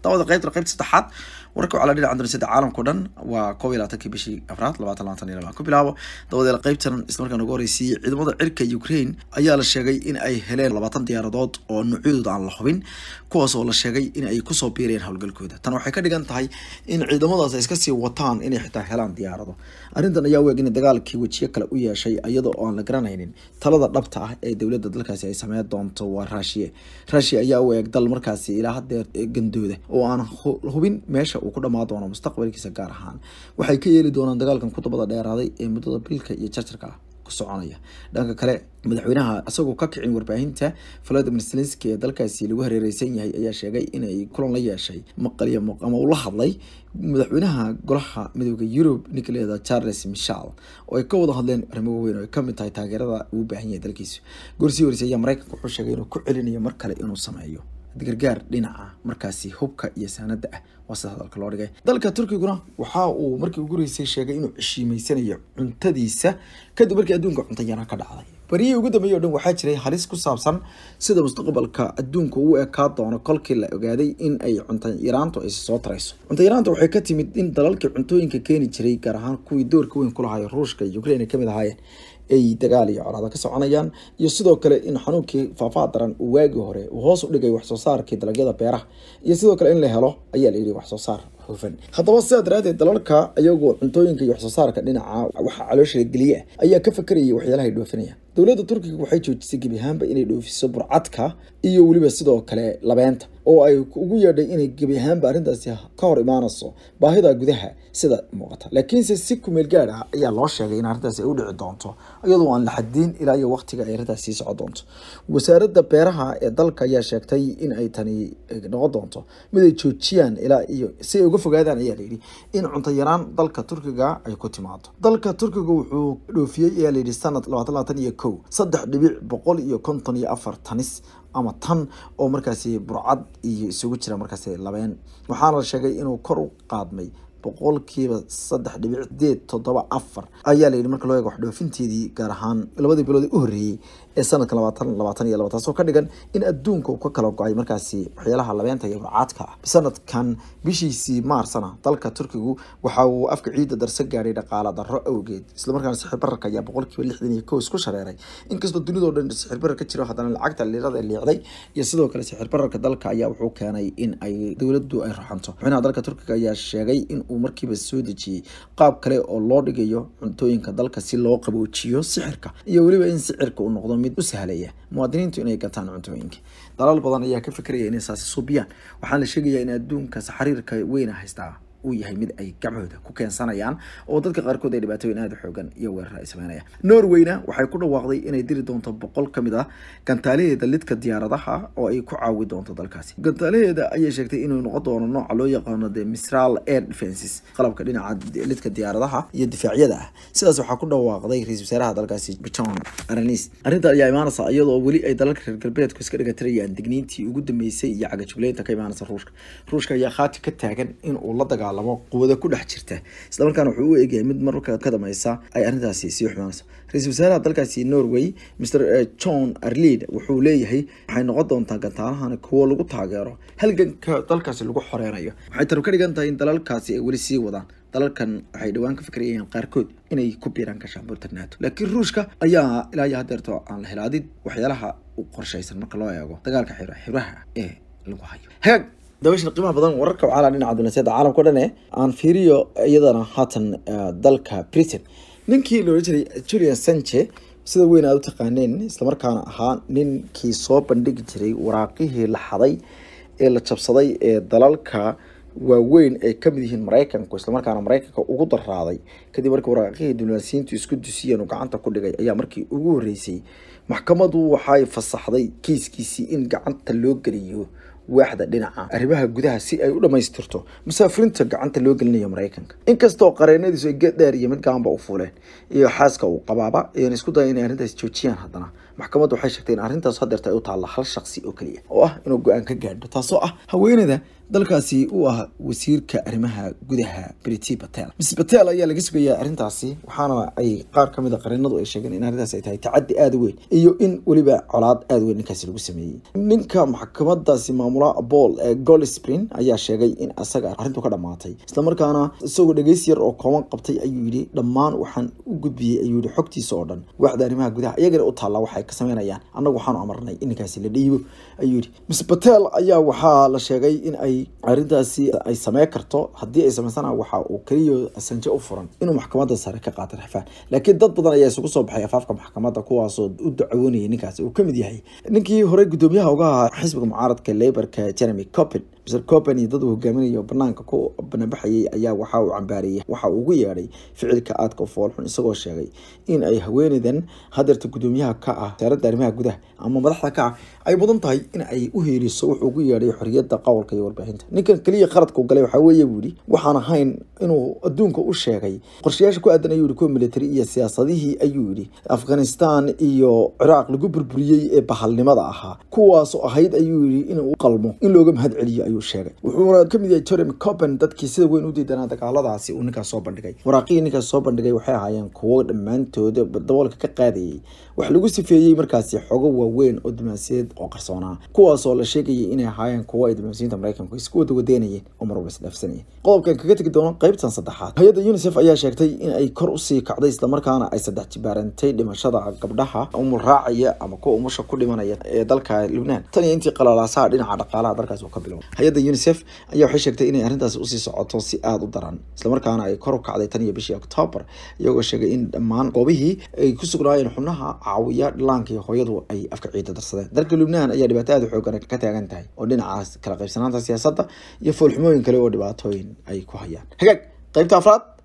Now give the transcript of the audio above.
dabada qaybta qaybta saddexaad wararka waxaa la dhinaca dunisada caalamkao dhan waa koob iyo labaatankii bishii afraad labaatan labaatan iyo laba ku bilaabo dabadeela qaybtan islamarkaan ugu horreysiyey ciidamada cirka ukraine ayaa la sheegay in ay heleen labaatan diyaaradood oo noocyadooda aan la hubin kuwaas oo la sheegay in ay kusoo biireen howlgalkooda tan waxay ka dhigan tahay in ciidamadaas ay iska sii wataan inay xitaa helaan diyaarado arrintan ayaa weeg in dagaalkii wejiyo kale u yeeshay iyadoo aan la garanaynin talada dhabta ah ee dowladda dalkaasi ay sameyn doonto waa raashiya raashiya ayaa u eeg dal markaasi ilaa hadeer gandooda oo aan hubin meesha uu ku dhamaa doono mustaqbalkiisa gaar ahaan waxay ka yeeli doonaan dagaalkan kudabada dheeraaday ee muddada bilka iyo jarjarka ah ku soconaya dhanka kale madaxweynaha isagoo ka kicin warbaahinta valadimir zelenski ee dalkaasi lagu hareereysan yahay ayaa sheegay inay kulan la yeeshay maqaliyo ama uu la hadlay madaxweynaha golaha midooda yurub nicoleeda charles michel oo ay ka wada hadleen arrimo waaweyn oo ay kamid tahay taageerada uu baahan yahay dalkiisu gorsii horeysay ayaa mareykanka wuxuu sheegay inuu ku celinayo mar kale inuu sameeyo gargaar dhinaca markaasi hubka iyo saanada ah waa sida hadalka loo dhigay dalka turkiguna waxa uu markii ugu horeysay sheegay inuu ceshiimeysanayo cuntadiisa kadib markii adduunka cunto yaraan ka dhacday bariyihii ugu dambeeyey o dhan waxaa jiray halis ku saabsan sida mustaqbalka adduunka uu ekaa doono kolkii la ogaaday in ay cunto yaraantu ay soo tarayso cunto yaraanta waxay ka timid in dalalkii cuntooyinka keeni jiray gaar ahaan kuwii doorka weyn ku lahayo ruushka iyo ukraine ay kamid ahaayeen ay dagaal iyo colaada ka soconayaan iyo sidoo kale in xanuunkii faafaa daran uu waagii hore uu hoos u dhigay wax soo saarkii dalagyada beeraha iyo sidoo kale in la helo ayaa la yidhi wax soo saar hufan haddaba sidaa daraadeed dalalka iyagoo cuntooyinka iyo wax soo saarka dhinaca waxa caloosha geliya ayaa ka fakerayay waxyaalaha ay dhoofinayaan dowladda turkiga waxay joojisay gebi ahaanba inay dhoofiso burcadka iyo weliba sidoo kale labeenta oo ay ugu yeedhay inay gebi ahaanba arrintaasi ka hor imaanayso baahida gudaha sida muuqata laakiinse si kumeel gaad ah ayaa loo sheegay in arrintaasi ay u dhici doonto iyadoo aan la xadiin ilaa iyo waqtiga ay arrintaas sii socon doonto wasaaradda beeraha ee dalka ayaa sheegtay in ay tani noqon doonto mid ay joojiyaan ilaa iyo si ay uga fogaadaan ayaa layidhi in cunto yaraan dalka turkiga ay ku timaado dalka turkiga wuxuu dhoofiyey ayaa layidhi sanad labaatan labaatan iyo kow saddex dhibic boqol iyo konton iyo afar tanis ama tan oo markaasi burcad iyo isugu jira markaasi labeen waxaana la sheegay inuu kor u qaadmay boqolkiiba saddex dhibic sideed toddoba afar ayaa la yidhi marka loo eego wax dhoofinteedii gaar ahaan labadii bilood u horreeyey ee sanadka labaatan labaatan iyo laba taasoo ka dhigan in adduunka uu ka kala go-ay markaasi waxyaalaha labeenta iyo burcaadka ah sanadkan bishiisii maarsana dalka turkigu waxa uu afka ciidda darso gaadhay dhaqaala darro awgeed islamarkaana sixir bararka ayaa boqolkiiba lixdan iyo kow isku shareeray inkastoo dunidao dhan sixir barar ka jiro haddana lacagta liirada liicday iyo sidoo kale sixir bararka dalka ayaa wuxuu keenay in ay dowladdu ay raxanto madaxweynaha dalka turkiga ayaa sheegay in uu markiiba soo dejiyey qaab kale oo loo dhigayo cuntooyinka dalka si loo qaboojiyo sixirka iyo weliba in sicirka uu noqdo mid u sahlaya muwaadiniintu inay gataan cuntooyinka dalal badan ayaa ka fikraya inay saasi suubiyaan waxaana la sheegayaa in adduunka xariirka weyna haystaa uu yahay mid ay gacmahooda ku keensanayaan oo dadka qaarkood ay dhibaatooyin aada xoogan iyo weerar ay sameynayaan norwayna waxay ku dhawaaqday inay diri doonto boqol ka mid ah gantaalaheeda lidka diyaaradaha oo ay ku caawi doonto dalkaasi gantaalaheeda ayay sheegtay inuu noqon doono nooca loo yaqaano the misral air defenses qalabka dhinaca lidka diyaaradaha iyo difaacyada ah sidaas waxaa ku dhawaaqday ra-isul wasaaraha dalkaasi john aranis arrintan ayaa imaanaysa iyadoo weli ay dalalka reer galbeedku iska dhigatirayaan digniintii ugu dambeysay iyo cagajugleynta ka imaanaysa ruushka ruushka ayaa khaati ka taagan in uu la dagaal quwada ku dhex jirta islamarkaana wuxuu u eegyahay mid marka ka dameysa ay arrintaasi sii xumaanayso ra-isul wasaaraha dalkaasi norway mr john arlid wuxuu leeyahay waxay noqon doontaa gantaalahan kuwo lagu taageero halganka dalkaasi lagu xoreynayo waxay taru ka dhigan tahay in dalalkaasi ay weli sii wadaan dalalkan waxay dhowaan ka fikrayeen qaarkood inay ku biiraan gaashaanbuurta nato laakiin ruushka ayaa ilaa iyo hadeerto aan la helaadid waxyaalaha u qorshaysan marka loo eego dagaalka xiraha ee lagu hayo hagaag dabashan qiimaha badan wararka waxaa laa dhinaca dunaseeda caalamka o dhan e aan fiiriyo iyadana haatan dalka britain ninkii la odhan jiray julian sanche sida weyn aad u taqaaneen islamarkaana ahaa ninkii soo bandhigi jiray waraaqihii la xaday ee la jabsaday ee dalalka waaweyn ay kamid yihiin maraykanku islamarkaana maraykanka ugu daraaday kadib markii waraaqihii diblomaasiyiintu isku dusiyeen uu gacanta ku dhigay ayaa markii ugu horeysay maxkamadu waxay fasaxday kiiskiisii in gacanta loo geliyo waaxda dhinaca arrimaha gudaha si ay u dhammaystirto musaafiriinta gacanta loo gelinayo maraykanka inkastoo qareenadiisu ay geed dheer iyo mid gaanba u fuuleen iyo xaaska uu qabaaba ayaan isku daya inay arrintaas joojiyaan haddana maxkamaddu waxay sheegtay in arrintaas hadeerta ay u taalla hal shaqsi oo keliya oo ah inuu go-aan ka gaadho taasoo ah haweeneyda dalkaasi uu ah wasiirka arrimaha gudaha briti patel miss patel ayaa laga sugayaa arrintaasi waxaana ay qaar ka mid a qarinadu ay sheegeen in arrintaas ay tahay tacaddi aada u weyn iyo in weliba colaad aada weyn ninkaasi lagu sameeyey ninka maxkamadaasi maamula bool ee goldspring ayaa sheegay in asaga arrintu ka dhamaatay islamarkaana isagoo dhegeys yar oo kooban qabtay ayuu yidhi dhammaan waxaan u gudbiyey ayuu yidhi xogtiisa oo dhan waaxda arrimaha gudaha iyagana u taalla waxay ka sameynayaan annagu waxaanu amarnay in ninkaasi la dhiibo ayuu yidhi miss patel ayaa waxaa la sheegay in ay arrintaasi ay samey karto haddii ay samaysana waxa uu keliya sanje u furan inuu maxkamadda sare ka qaato rafaan laakiin dad badan ayaa isugu soo baxay afaafka maxkamadda kuwaasoo u dacawoonayay ninkaasi uu kamid yahay ninkii horey guddoomiyaha uga ahaa xisbiga mucaaradka laborka jeremy copen mr copen iyo dad uu hogaaminayo banaanka ku banabaxayay ayaa waxa uu cambaareeyay waxa uu ugu yeedhay ficilka aadka foolxun isagoo sheegay in ay haweeneydan hadeerta guddoomiyaha ka ah wasaaradda arrimaha gudaha ama madaxda ka ah ay mudan tahay in ay u heeliso wuxuu ugu yeedhay xorriyadda qowlka iyo warbaahinta ninkan keliya qaradkau galay waxaa weeye buu yihi waxaan ahayn inuu adduunka u sheegay qorshayaasha ku aadan ayuu yihi kuwa military iyo siyaasadihii ayuu yidhi afghanistan iyo ciraaq lagu burburiyey ee bahalnimada ahaa kuwaasoo ahayd ayuu yihi inuu qalmo in looga mahad celiyo ayuu sheegay wuxuuna kamid yahay jeremy copen dadkii sida weyn u diidanaa dagaaladaasi uu ninkaas soo bandhigay waraaqihii ninkaas soo bandhigay waxay ahaayeen kuwo dhammaantood daboolka ka qaadayay wax lagu sifeeyey markaasi xogo waaweyn oo diblomaasiyaed oo qarsoonaa kuwaasoo la sheegayay inay ahaayeen kuwo ay diblomaasiyiinta maraykanku isku wada wadeynayeen oo marwalba isdhaafsanayeen qodobkan kaga tegi doono qaybtan saddexaad hay-adda unisef ayaa sheegtay in ay kor usii kacday islamarkaana ay saddex jibaarantay dhimashada gabdhaha umul raacaya ama kuwa umusha ku dhimanaya ee dalka lubnaan tan iyo intii qalalaasaha dhinaca dhaqaalaha dalkaasi uu ka bilowday hay-adda unisef ayaa waxay sheegtay inay arrintaasi usii socoto si aada u daran islamarkaana ay kor u kacday tan iyo bishii octoobar iyagoo sheegay in dhammaan goobihii ay ku sugnaayeen xubnaha caawiya dhilaanka iyo hooyadu ay afka ciida darsadeen dalka lubnaan ayaa dhibaato aada u xoogan ka taagan tahay oo dhinacaas kala qaybsanaanta siyaasadda iyo foolxumooyin kale oo dhibaatooyin ay ku hayaan hagaag qaybta afraad